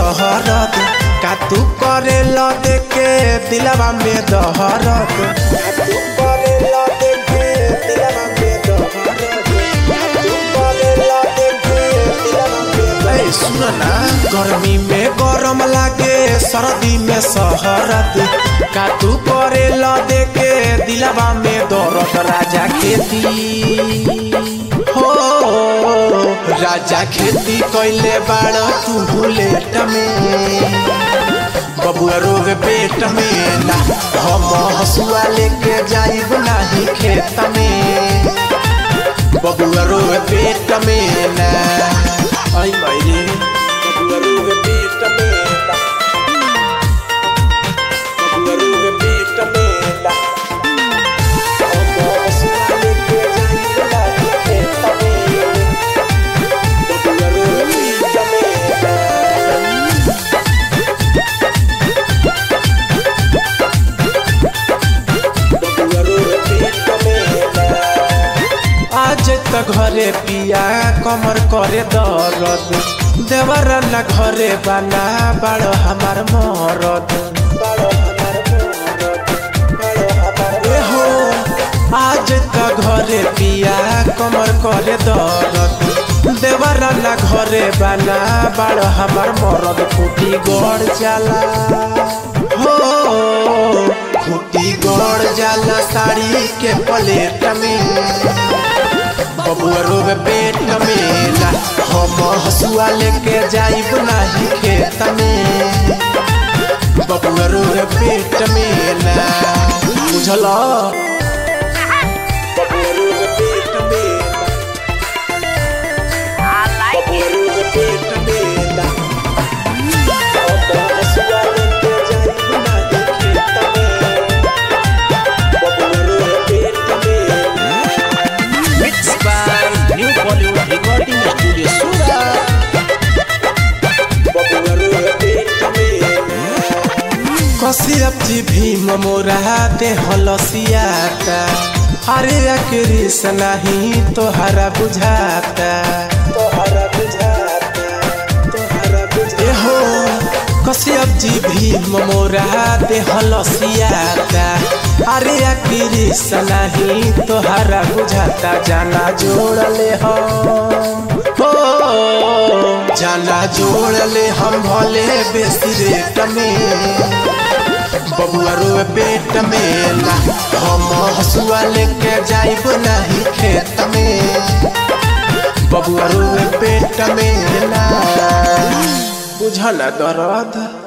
सहरत का तू करे ल देखे दिलवा में दहरत का तू करे ल देखे दिलवा में दहरत का तू करे ल देखे दिलवा में ए सुन ना गर्मी में गरम लागे सर्दी में सहरत का तू करे ल देखे दिलवा में दरद राजा खेती हो राजा खेती कैले बाड़ तू बुलेट में बबुआ रोग पेट में ना हम हसुआ लेके जाइब नाही खेत में बबुआ रोग पेट में ना आई मायरे बबुआ रोग पेट में ना बबुआ रोग पेट में ना हम हसुआ लेके जाइब नाही खेत में बबुआ रोग पेट में ना आज त घरे पिया कमर करे दर्द देवर न घरे बना बड़ हमार मरद ए हो आज त घरे पिया कमर करे दर्द देवर न घरे बना बड़ हमार मरद फूटी गड़ जाला हो खूटी गड़ जाला साड़ी के प्लेट में बबुआ रोग पेट में ना हम हसुआ लेके जाइब नाही खेत में बबुआ रोग पेट में ना बुझल बबुआ रोग पेट में ना बबुआ रोग पेट में ना हम हसुआ लेके जाइब नाही खेत में बबुआ रोग पेट में ना Mixed by New Bollywood Recording Studio Surat. कसियप जी भीम मोरा दे हलसियाता अरे अक्रिस नहीं तोहरा बुझाता तोहरा बुझाता तोहरा बुझे हो कसियप जी भीम मोरा दे हलसियाता अरे अक्रिस नहीं तोहरा बुझाता जाना जोड़ले हो हो जाना जोड़ले हम भले बेसी रेट में बबुआ रोए पेट में ना हम हसुआ लेके जाइब नहीं खेत में बबुआ रोए पेट में ना बुझल दर्द